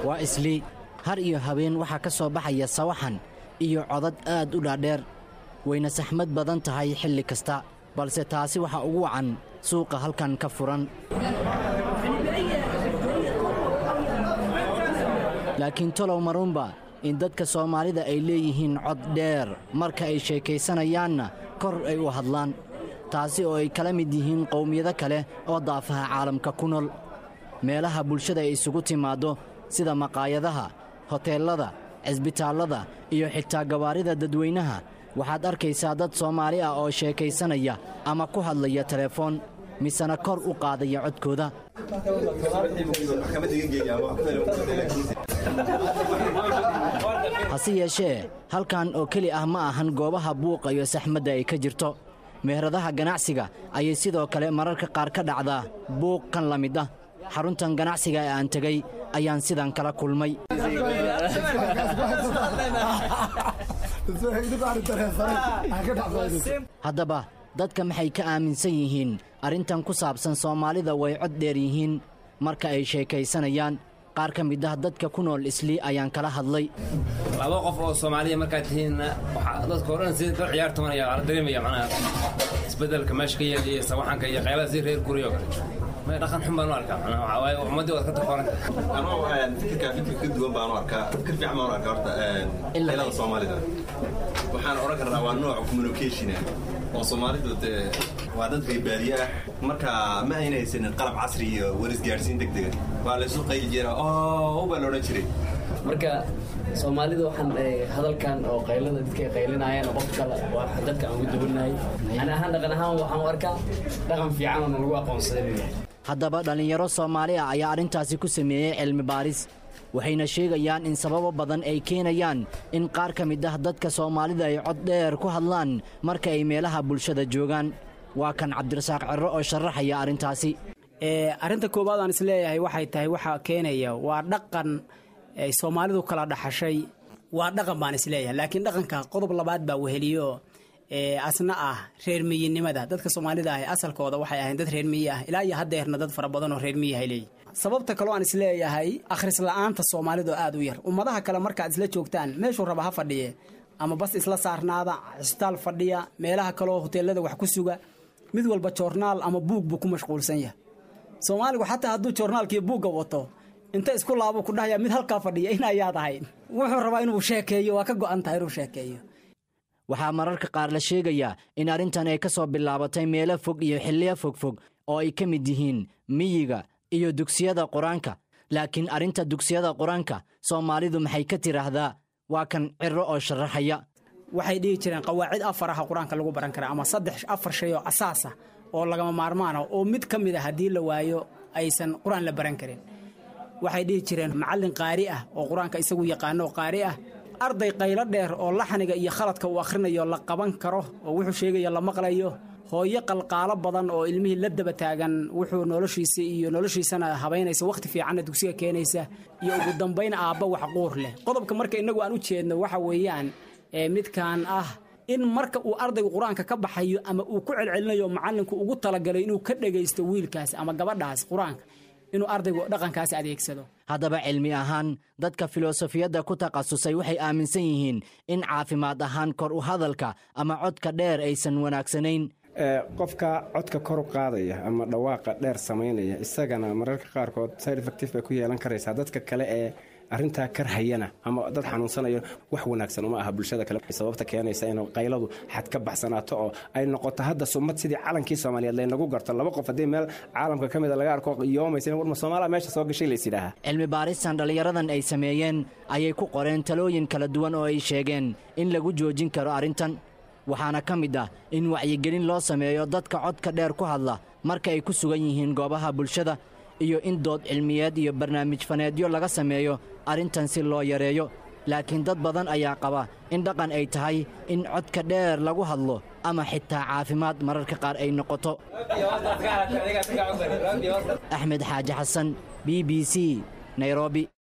waa islii har iyo habeen waxaa ka soo baxaya sawaxan iyo codad aad u dhaadheer wayna saxmad badan tahay xilli kasta balse taasi waxaa ugu wacan suuqa halkan ka furan laakiin tolow marunba in dadka soomaalida ay leeyihiin cod dheer marka ay sheekaysanayaanna kor ay u hadlaan taasi oo ay kala mid yihiin qowmiyado kale oo daafaha caalamka ku nool meelaha bulshada ay isugu timaaddo sida maqaayadaha hoteellada cisbitaallada iyo xitaa gawaarida dadweynaha waxaad arkaysaa dad soomaali ah oo sheekaysanaya ama ku hadlaya telefoon misena kor u qaadaya codkooda hase yeeshee halkan oo keli ah ma ahan goobaha buuqa iyo saxmadda ay ka jirto meheradaha ganacsiga ayay sidoo kale mararka qaar ka dhacdaa buuq kan la mid ah xaruntan ganacsiga ee aan tegey ayaan sidan kala kulmay haddaba dadka maxay ka aaminsan yihiin arrintan ku saabsan soomaalida way cod dheer yihiin marka ay sheekaysanayaan qaar ka mid ah dadka ku nool islii ayaan kala hadlay laba qof oo soomaaliya markaad tihiinna waxaa dadka o dhan si dad ciyaar tumanaya ala dareemaya macnaha isbeddelka meesha ka yeel iyo sawaxanka iyo qaylada si reer guryo kale may dhaqan xun baan u arkaa macnaha waxaa waaye ummaddii waad ka takooranta anoo fikirkaa fikir ka duwan baan u arkaa fikir fiican baan u arkaa horta qaylada soomaalida waxaan odhan karnaa waa nooc communication oo soomaalidu dee waa dad baybaadiye ah marka ma ayna haysanin qalab casri iyo warisgaadhsiin deg dega waa laysu qayli jira oo baa la odhan jiray marka soomaalida waxaan hadalkan oo qaylada dadka ay qaylinayaan qof kale waa dadka aan ugu duwannahay ani ahaan dhaqan ahaan waxaan u arkaa dhaqan fiican oo nalagu aqoonsaday inuu yahay haddaba dhallinyaro soomaali ah ayaa arrintaasi ku sameeyey cilmi baaris waxayna sheegayaan in sababo badan ay keenayaan in qaar ka mid ah dadka soomaalida ay cod dheer ku hadlaan marka ay meelaha bulshada joogaan waa kan cabdirasaaq cerro oo sharaxaya arrintaasi arrinta koowaad aan isleeyahay waxay tahay waxaa keenaya waa dhaqan ay soomaalidu kala dhaxashay waa dhaqan baan isleeyahay laakiin dhaqanka qodob labaad baa weheliyo asna ah reer miyinimada dadka soomaalida ah asalkooda waxay ahayn dad reer miyi ah ilaa iyo haddeerna dad fara badan oo reer miyihay leeyihi sababta kaloo aan isleeyahay akhris la'aanta soomaalidu aad u yar ummadaha kale markaad isla joogtaan meeshuu raba ha fadhiye ama bas isla saarnaada cisbitaal fadhiya meelaha kaleoo hoteelada wax ku suga mid walba joornaal ama buug buu ku mashquulsan yahay soomaaligu xataa hadduu joornaalkiiyo buugga wato inta isku laabo ku dhahaya mid halkaa fadhiya in ayaad ahayd wuxuu rabaa inuu sheekeeyo waa ka go'an tahay inuu sheekeeyo waxaa mararka qaar la sheegayaa in arrintan ay ka soo bilaabatay meelo fog iyo xilliyo fogfog oo ay ka mid yihiin miyiga iyo dugsiyada qur-aanka laakiin arrinta dugsiyada qur-aanka soomaalidu maxay ka tidhaahdaa waa kan cirro oo sharaxaya waxay dhihi jireen qawaacid afaraha qur-aanka lagu baran karaa ama saddex afar shay oo asaasa oo lagama maarmaana oo mid ka mid a haddii la waayo aysan qur-aan la baran karin waxay dhihi jireen macallin qaari ah oo qur-aanka isagu yaqaano qaari ah arday qaylo dheer oo laxniga iyo khaladka uu akhrinayo la qaban karo oo wuxuu sheegayo la maqlayo hooyo qalqaalo badan oo ilmihii la daba taagan wuxuu noloshiisa iyo noloshiisana habaynaysa wakhti fiicanna dugsiga keenaysa iyo ugu dambayn aabba wax quur leh qodobka marka innagu aan u jeedno waxa weeyaan midkaan ah in marka uu ardaygu qur-aanka ka baxayo ama uu ku celcelinayo macallinku ugu talagalay inuu ka dhegaysto wiilkaas ama gabadhaas qur-aanka inuu ardaygu dhaqankaas adeegsado haddaba cilmi ahaan dadka filosofiyadda ku takhasusay waxay aaminsan yihiin in caafimaad ahaan kor u hadalka ama codka dheer aysan wanaagsanayn qofka codka kor u qaadaya ama dhawaaqa dheer samaynaya isagana mararka qaarkood side effective bay ku yeelan karaysaa dadka kale ee arrintaa karhayana ama dad xanuunsanayo wax wanaagsan uma aha bulshada kale sababta keenaysa in qayladu xad ka baxsanaato oo ay noqoto hadda sumad sidii calankii soomaaliyeed laynagu garto laba qof haddii meel caalamka ka mida laga arko yoomaysa warma soomaaliya meesha soo gashay lays yidhaaha cilmi baaristan dhallinyaradan ay sameeyeen ayay ku qoreen talooyin kala duwan oo ay sheegeen in lagu joojin karo arrintan waxaana ka mid ah in wacyigelin loo sameeyo dadka codka dheer ku hadla marka ay ku sugan yihiin goobaha bulshada iyo in dood cilmiyeed iyo barnaamij faneedyo laga sameeyo arrintan si loo yareeyo laakiin dad badan ayaa qaba in dhaqan ay tahay in codka dheer lagu hadlo ama xitaa caafimaad mararka qaar ay noqoto axmed xaaji xasan b b c nairobi